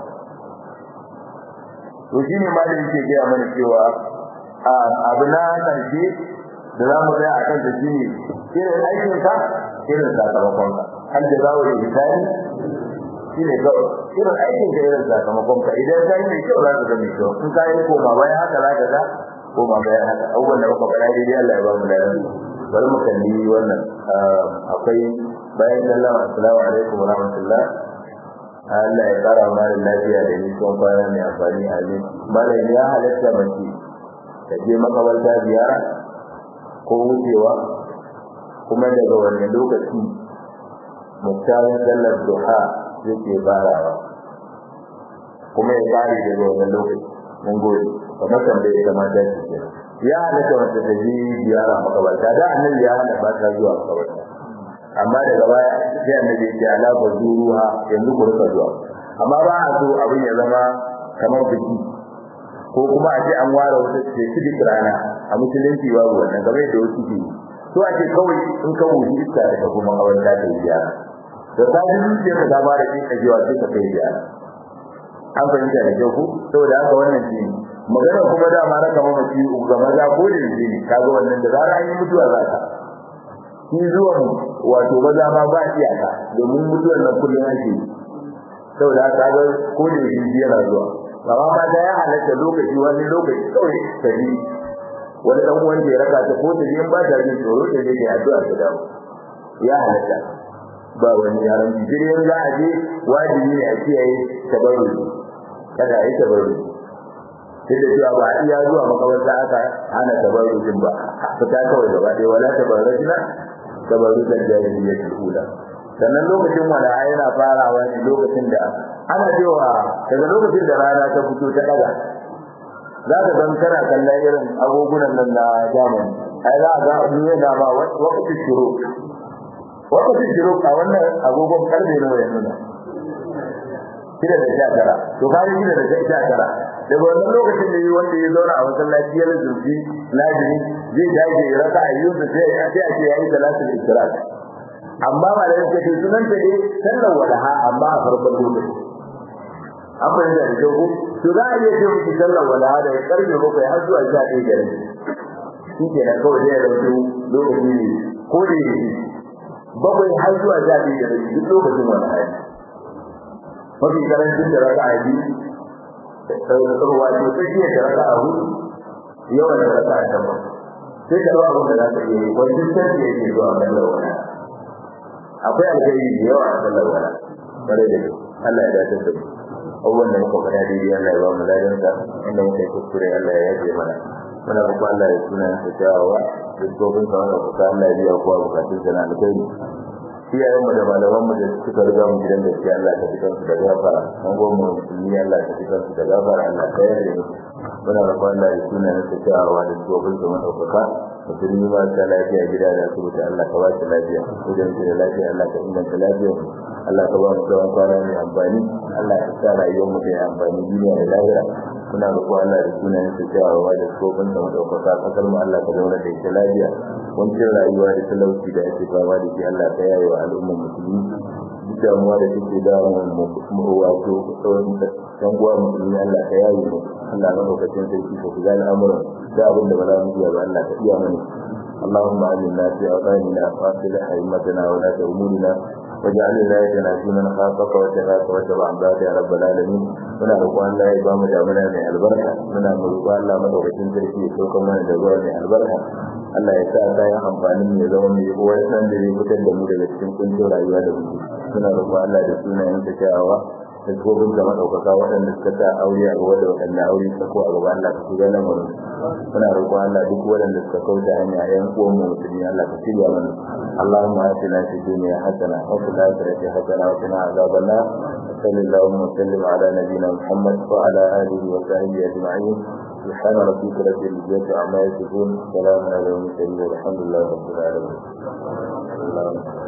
to shine ma da yake gaya mana cewa abu na ƙarshe da za mu tsaya a kan shi ne irin aikinka irin sakamakon ka hal da zawo da hisani shine kawai irin aikin ka irin sakamakon ka idan ka yi mai kyau za ka ga mai kyau in ka yi koma bayan haka za ka ga koma bayan haka abubuwan da muka faɗa daidai Allah ya ba mu ladan bari mu kalli wannan akwai bayan sallama assalamu alaikum wa rahmatullah Allah ya kara mana lafiya da nisan kwana mai amfani amin malam ya halatta mace ta je makabarta ziyara ko wucewa kuma daga wannan lokaci muktarin sallar duha yake farawa kuma ya kare daga wannan lokaci mun gode kamar tambaye da mata ce ke ya halatta wata ta je ziyara makabarta da annabi ya hana ba ta zuwa makabarta amma daga baya sai annabi ya ce ala ba zuruha yanzu ku rika zuwa amma ba a so abin ya zama kamar biki ko kuma a ce an ware wata specific rana a musulunci babu wannan game da wasu ke so a ce kawai in ka wuce iska daga kuma kawai ta ta ziyara da ta ji zuciya ka gaba da kika jiwa sai ka kai ziyara an fahimta da kyau ko saboda haka wannan shi magana kuma da ma raka mamaci ga maza ko da shi ne kaga wannan da zara an yi mutuwa za ka shi zuwan wato maza ma ba iyaka domin mutuwar nan kullum ake saboda haka ga ko da shi yana zuwa amma ma da ya halatta lokaci wani lokaci kawai ta bi wani dan uwan da ya raka ta ko ta biyan ba ta jin tsoro ta je ta addu'a ta dawo ya halatta ba wani yaran jirgin za a je wajibi ne a kiyaye tabarru kada a yi tabarru sai da cewa ba a iya zuwa makabarta aka hana tabarru din ba fita kawai gaba ɗaya wala tabarrajna tabarru da jahiliyyah ula sannan lokacin wala yana farawa ne lokacin da ana cewa daga lokacin da rana ta fito ta daga za ka san kana kallon irin agogunan nan na zamani ai za a ga nuna da ba wakati shuru wakati shuru a wannan agogon karfe nawa ya nuna shida da sha tara to ka yi shida da sha tara daga wannan lokacin da yi wanda ya zauna a masallaci ya zurfi lazimi zai dage ya raka ayyuka sai a ce a ce yayi salatul istiraq amma ba da yake sunan ta dai sallar walaha amma a farkon lokaci an bayyana da kyau to za a iya ce miki sallar walaha da karfe bakwai har zuwa sha ɗaya da rabi shi ke nan kawai zai rautu lokaci ne ko da yake bakwai har zuwa sha ɗaya da rabi duk lokacin walaha ne mafi karancin da raka a biyu wato tsakiyar da raka a hudu yawan da raka a takwas sai ka ba abin da za ka iya yi wajen canji yake zuwa sallar walaha akwai alkhairi da yawa a sallar wala bare da Allah ya dace da mu abubuwan da muka faɗa daidai Allah ya ba mu ladan sa inda muka yi kuskure Allah ya yaje mana muna roƙon Allah ya suna sa kyawawa da tsofin sa wanda kuka Allah ya biya kowa bukatun sa na alkhairi iyayen mu da malaman mu da suka riga mu gidan gaskiya Allah ta fitar su da gafara an goma mu musulmi Allah ta fitar su da gafara Allah ta yarda mu muna roƙon Allah ya suna sa kyawawa da tsofin sa madaukaka musulmi ba ta lafiya gida da asibiti Allah ka ba shi lafiya idan shi da lafiya Allah ka inganta lafiya Allah ka ba mu tsawon kwana mai amfani Allah ka sa rayuwar mu ta amfani duniya da lahira muna roƙo Allah da sunayen su kyawawa da tsofin da madaukaka kasar mu Allah ka zauna da ita lafiya wancin rayuwa da talauci da ake fama da shi Allah ka yaye wa al'ummar musulmi duk damuwa da take damun mu wato tsawon dan uwa musulmi Allah ka yaye mu Allah na lokacin sarki ka shiga al'amuran da abin da ba za mu iya ba Allah ka iya mana اللهم علمنا في أوطاننا وأصلح أئمتنا ولاة أمورنا واجعل ولايتنا في من خافك واتقاك واتبع عبادك يا رب العالمين muna roƙon Allah ya bamu damuna mai albarka muna roƙon Allah madaukakin sarki ya sauka mana da ruwa mai albarka Allah ya sa kayan amfanin ya zama mai uwar san da zai fitar da mu daga cikin kuncin rayuwa da muke muna roƙon Allah da sunayen ta kyawawa da tsofin da madaukaka waɗanda suka sa aure a gaba da waɗanda aure ta ko a gaba Allah ka shiga nan wurin muna roƙon Allah duk waɗanda suka kauta hanya ƴan uwan mu musulmi Allah ka shirya mana اللهم آتنا في الدنيا حسنة وفي الآخرة حسنة وقنا عذاب النار صلى اللهم وسلم على نبينا محمد وعلى آله وصحبه أجمعين سبحان ربك رب العزة عما يصفون سلام على المرسلين والحمد لله رب العالمين